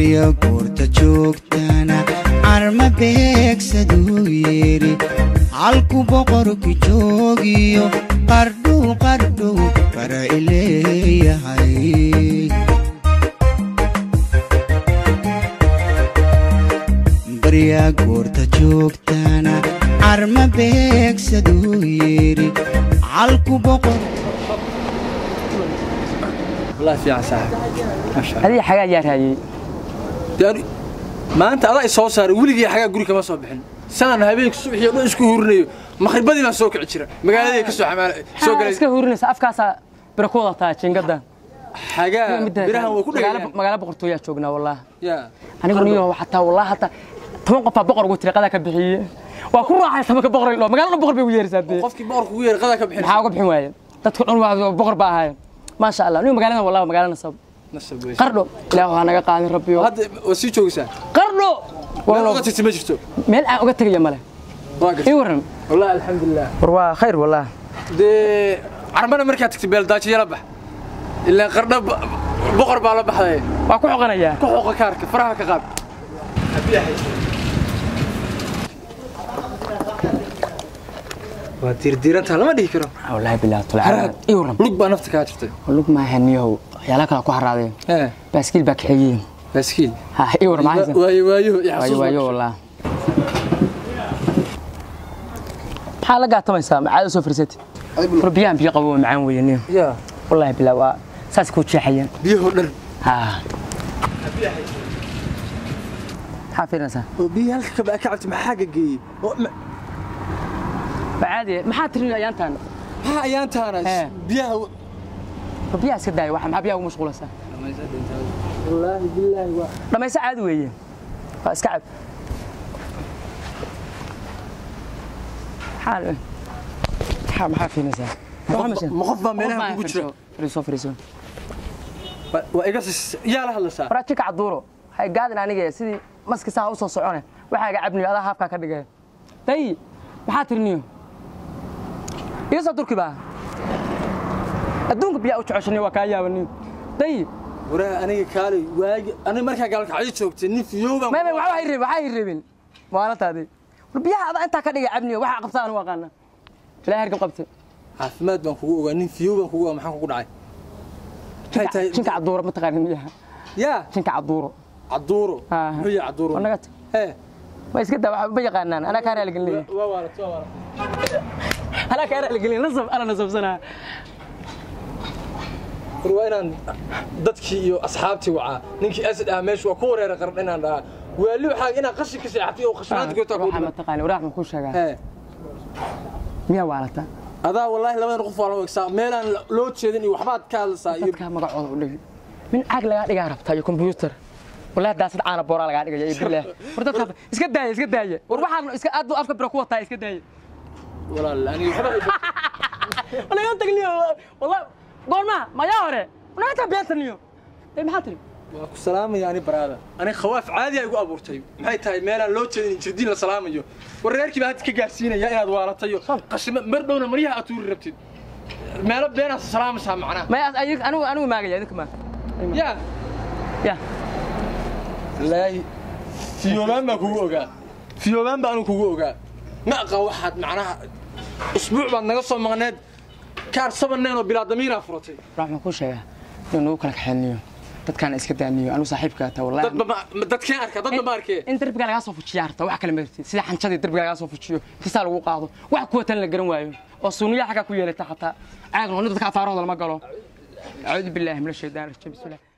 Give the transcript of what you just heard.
barya goorta joogtana carma beegsaduu yeeri halku boqorku joogiyo qardhow qardhow bara ileeyahay barya goorta joogtana carma beegsaduu yeeri halku boqor والله في عساها ما شاء الله adiga xagaa yaa raayey يعني maanta adaa isoo saaray weligii xagaa guri kama soo bixin saan habeenka subaxii oo dhan isku hurinayo maqribadii baan soo kici jira magaaladii ka soo xamaala soo Haa, galay iska hurinaysa afkaasaa bira ku wadataa jiingada xagaa birahan way ku dhagayaan magaalo boqortooyaa joognaa wallah yaa anigu niyo xataa wallah hataa toban qofaa boqor ugu tiri qadaa ka bixiyey waa ku raaxay samaka boqor ilo magaalada boqor bay ugu yeerisaa dee qofkii boqorka ugu yeeray qadaa ka bixin maxaa uga bixin waaye dadku dhan waa boqor baa ahaayeen maasha allah niyo magaalada wallah waa magaalo nasab nasab weys qardho ilaahu ha naga qaadin rabbiyo hadda waa sii joogaysaa qardho meel uga tagtay ma jirto meel aan uga tegaya male waa ii gashay waran wallahi alxamdulilah war waa khayr wallah dee carmana markaa tagtay beeldaajiya la bax ilaa qardha boqor baa la baxday waa ku xoqanayaa ku xoqa kaarka faraha ka qaad waa diirdiirantaa lama dhihi karo wallaahi bilaa tulacaan ii waran lug baa nafta kaa jirtay lug maaha niyow waxyaalaha kale ku haraadeen ee baaskiil baa kaxeeyey baaskiil ha ii waran maxaysan waayo waayo iyo waayo xasuus waayo wallah maxaa la gaatamaysaa macaada soo firsati war biyahan biyo qabo waa macaan weeye niyo yaa wallaahi bilaa waa saas kuu jeexayaan biyahoo dhan ha maxaa fiirinaysaa oo biyaha halka ka baa ka cabtay maxaa gageeyey oo ma- macaadi maxaa tirin ayaantaan maxaa ayaantaana Ee. biyaha war biyaha iska daaya waxa maxaa biyaha ugu mashquulaysaa wallaahi billaahi waa dhamayso caadi weeye waa iska cab maxaa maxaa maxaa fiirinaysaa ma qof baa meelaha kugu jira firiso firiso Waa- waa iga sis yaa la hadlaysaa waraa jika caduuro hay gaadin aniga sidii maski saa u soo socone waxaa iga cabniyo adaa haafkaa ka dhigay day maxaa tiriniyo iyo soo turki baa adduunka biyaa u jeceshaniyo waa kaa yaabaniyo day waraa aniga kaalay waagi aniga markaa gaalka cadi joogtay nin fiyooban may may waxba hay reebin waxaa hay reebin maalintaadii war biyaha adaa intaa ka dhigay cabniyo waxaa qabta anu aqaana ilaahay hargab qabte caafimaad baan kugu ogaa nin fiyooban kugu ogaa maxaa kugu dhacay maxay tahay jinka caduuro ma taqaanin miyaha yaa jinka caduuro caduuro Ah. muxuu yahay caduuro Waa naga tag. hee ma iska daa waxba ma yaqaanaan anaa kaa raali gelinaya waa waalat waa waalat anaa kaa raali gelinaya nasab ana nasabsanaa war waa inaan dadkii iyo asxaabtii wacaa ninkii asad ah meesha waa ku wareera qaran inaan dhahaa waali waxaa inaan qashin ka seexatay oo qashinaanta goortaa kuu waxaa ma dhiman taqaani waraaq ma kuu sheegaa hee miyaa waalata adaa wallaahi labadan qof waa la wegsaa meelaan loo jeedin iyo waxbaad ka hadlaysaa iyo dadkaa magacooda u dhigi min caag lagaa dhigaa rabtaa iyo kombyuutar wallahi daasad caana booraa lagaa dhigaya iyo bilaah war dadkaa iska daaya iska daaya war waxaan iska aad buu afka bira ku wataa iska daaya walaal aniga waxba walaga tagniyo wallahi goormaa mayaa hore naanta beentaniyo ee maxaa tiri waa ku salaamaya ani baraada aniga khawaaf caadi ay igu abuurtay maxay tahay meelaan loo jeedin jirdiin la salaamayo war reerkii baa hadda ka gaarsiinaya inaad waalatayo qashima mar dhowna maryaha aad tuuri rabtid meelo beenaad salaamaysaa macnaha may anigu anigu maagaya idinka maag yaa ya wallaahi fiyoobaan baa kugu ogaa fiyoobaan baa anigu kugu ogaa ma aqaan waxaad macnaha usbuuc baad naga soo maqneed kaar sabaneen oo bilaa damiiraa furatay waxaan kuu sheegaa inuu nagu kala kaxeelniyo dadkaan iska daaniyo anigu saaxiibkaa taa wallahi dadba ma dadkeen arkaa dadba ma arkee in darbiga lagaa soo fujiya harta wax kale marti sida xanjadii darbiga lagaa soo fujiyo kisaa lagu qaado wax kuwa tan la garan waayo oo suuniya xaggaa ku yeelata xataa caagna dadka afaarahooda lama galo acuudu billaahi min ashaytaan rajim bismillah